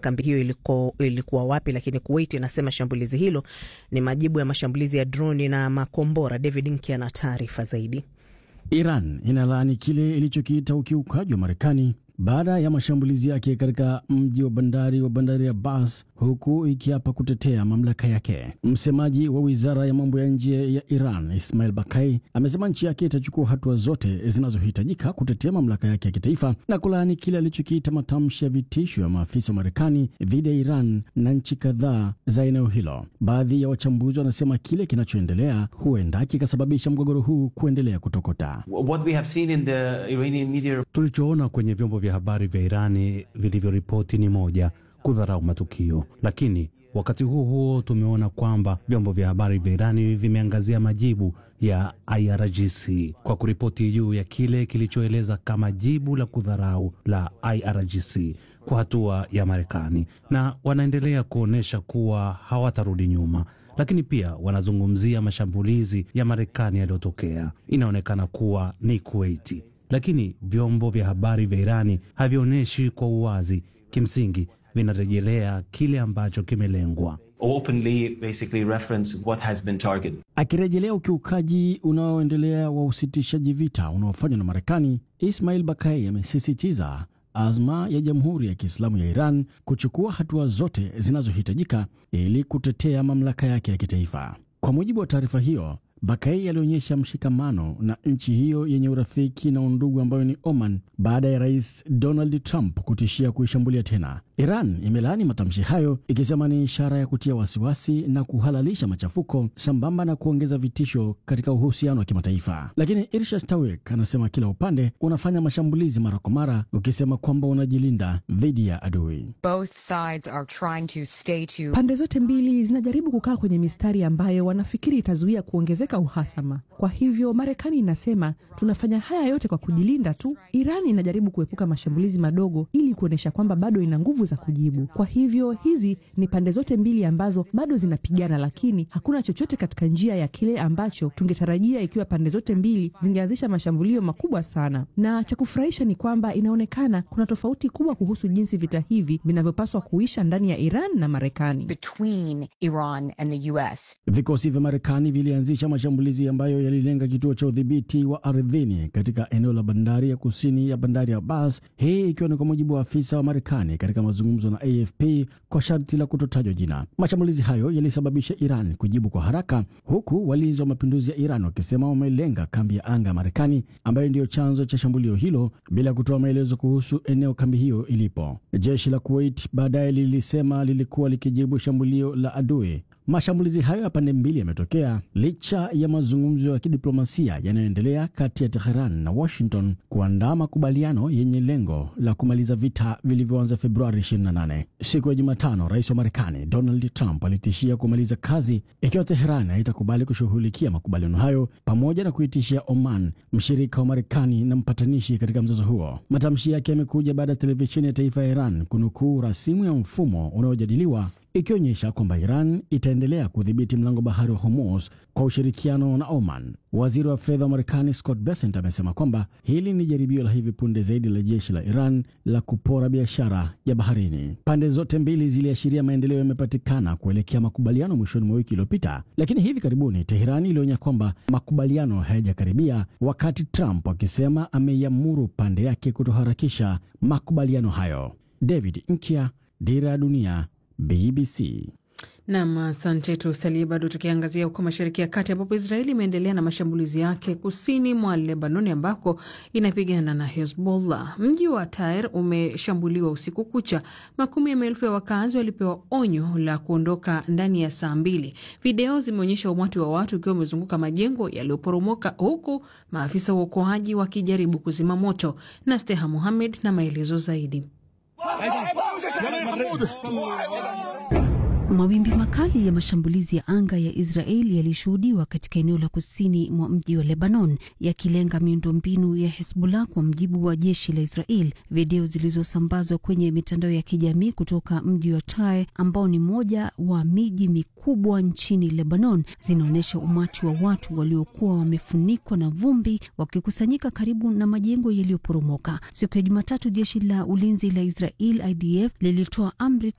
kambi hiyo iliko, ilikuwa wapi, lakini Kuwait inasema shambulizi hilo ni majibu ya mashambulizi ya droni na makombora. David Nki ana taarifa zaidi. Iran inalaani kile ilichokiita ukiukaji wa Marekani baada ya mashambulizi yake katika mji wa bandari wa bandari ya Abbas, huku ikiapa kutetea mamlaka yake. Msemaji wa wizara ya mambo ya nje ya Iran Ismail Bakai amesema nchi yake itachukua hatua zote zinazohitajika kutetea mamlaka yake ya kitaifa na kulaani kile alichokiita matamshi ya vitisho ya maafisa wa Marekani dhidi ya Iran na nchi kadhaa za eneo hilo. Baadhi ya wachambuzi wanasema kile kinachoendelea huenda kikasababisha mgogoro huu kuendelea kutokota. What we have seen in the Iranian media... tulichoona kwenye vyombo vya habari vya Irani vilivyoripoti ni moja, kudharau matukio, lakini wakati huo huo tumeona kwamba vyombo vya habari vya Irani vimeangazia majibu ya IRGC kwa kuripoti juu ya kile kilichoeleza kama jibu la kudharau la IRGC kwa hatua ya Marekani, na wanaendelea kuonyesha kuwa hawatarudi nyuma lakini pia wanazungumzia mashambulizi ya Marekani yaliyotokea. Inaonekana kuwa ni Kuwaiti, lakini vyombo vya habari vya Irani havionyeshi kwa uwazi. Kimsingi vinarejelea kile ambacho kimelengwa. openly basically reference what has been targeted. Akirejelea ukiukaji unaoendelea wa usitishaji vita unaofanywa na Marekani, Ismail Bakai amesisitiza azma ya Jamhuri ya Kiislamu ya Iran kuchukua hatua zote zinazohitajika ili kutetea mamlaka yake ya kitaifa. Kwa mujibu wa taarifa hiyo, Bakai alionyesha mshikamano na nchi hiyo yenye urafiki na undugu ambayo ni Oman baada ya Rais Donald Trump kutishia kuishambulia tena. Iran imelaani matamshi hayo ikisema ni ishara ya kutia wasiwasi na kuhalalisha machafuko sambamba na kuongeza vitisho katika uhusiano wa kimataifa. Lakini Irshad Tawek anasema kila upande unafanya mashambulizi mara kwa mara, ukisema kwamba unajilinda dhidi ya adui. Both sides are trying to stay to... Pande zote mbili zinajaribu kukaa kwenye mistari ambayo wanafikiri itazuia kuongezeka uhasama. Kwa hivyo Marekani inasema tunafanya haya yote kwa kujilinda tu. Iran inajaribu kuepuka mashambulizi madogo ili kuonyesha kwamba bado ina nguvu za kujibu. Kwa hivyo hizi ni pande zote mbili ambazo bado zinapigana, lakini hakuna chochote katika njia ya kile ambacho tungetarajia ikiwa pande zote mbili zingeanzisha mashambulio makubwa sana. Na cha kufurahisha ni kwamba inaonekana kuna tofauti kubwa kuhusu jinsi vita hivi vinavyopaswa kuisha ndani ya Iran na Marekani. between Iran and the US. Vikosi vya Marekani vilianzisha mashambulizi ambayo yalilenga kituo cha udhibiti wa ardhini katika eneo la bandari ya kusini ya bandari ya Abbas, hii ikiwa ni kwa mujibu wa afisa wa Marekani katika mazungumzo na AFP kwa sharti la kutotajwa jina. Mashambulizi hayo yalisababisha Iran kujibu kwa haraka, huku walinzi wa mapinduzi ya Iran wakisema wamelenga kambi ya anga ya Marekani ambayo ndiyo chanzo cha shambulio hilo, bila kutoa maelezo kuhusu eneo kambi hiyo ilipo. Jeshi la Kuwait baadaye lilisema lilikuwa likijibu shambulio la adui. Mashambulizi hayo ya pande mbili yametokea licha ya mazungumzo ya kidiplomasia yanayoendelea kati ya Teheran na Washington kuandaa makubaliano yenye lengo la kumaliza vita vilivyoanza Februari 28. Siku ya Jumatano, rais wa Marekani Donald Trump alitishia kumaliza kazi ikiwa Teheran haitakubali kushughulikia makubaliano hayo, pamoja na kuitishia Oman, mshirika wa Marekani na mpatanishi katika mzozo huo. Matamshi yake yamekuja baada ya televisheni ya taifa ya Iran kunukuu rasimu ya mfumo unaojadiliwa ikionyesha kwamba Iran itaendelea kudhibiti mlango bahari wa Hormuz kwa ushirikiano na Oman. Waziri wa fedha wa Marekani Scott Bessent amesema kwamba hili ni jaribio la hivi punde zaidi la jeshi la Iran la kupora biashara ya baharini. Pande zote mbili ziliashiria maendeleo yamepatikana kuelekea makubaliano mwishoni mwa wiki iliyopita, lakini hivi karibuni Teherani ilionya kwamba makubaliano hayajakaribia, wakati Trump akisema ameiamuru pande yake kutoharakisha makubaliano hayo. David Nkia, Dira ya Dunia, BBC. Nam, asante. Tusalie bado tukiangazia huko Mashariki ya Kati, ambapo Israeli imeendelea na mashambulizi yake kusini mwa Lebanoni ambako inapigana na Hezbollah. Mji wa Tair umeshambuliwa usiku kucha. Makumi ya maelfu ya wakazi walipewa onyo la kuondoka ndani ya saa mbili. Video zimeonyesha umati wa watu ukiwa umezunguka majengo yaliyoporomoka, huku maafisa wa uokoaji wakijaribu kuzima moto. na Steha Muhamed na maelezo zaidi. Mawimbi makali ya mashambulizi ya anga ya Israeli yalishuhudiwa katika eneo la kusini mwa mji wa Lebanon, yakilenga miundombinu ya Hezbollah, kwa mjibu wa jeshi la Israel. Video zilizosambazwa kwenye mitandao ya kijamii kutoka mji wa Tyre ambao ni moja wa miji mikubwa nchini Lebanon zinaonyesha umati wa watu waliokuwa wamefunikwa na vumbi wakikusanyika karibu na majengo yaliyoporomoka. Siku ya Jumatatu, jeshi la ulinzi la Israel IDF lilitoa amri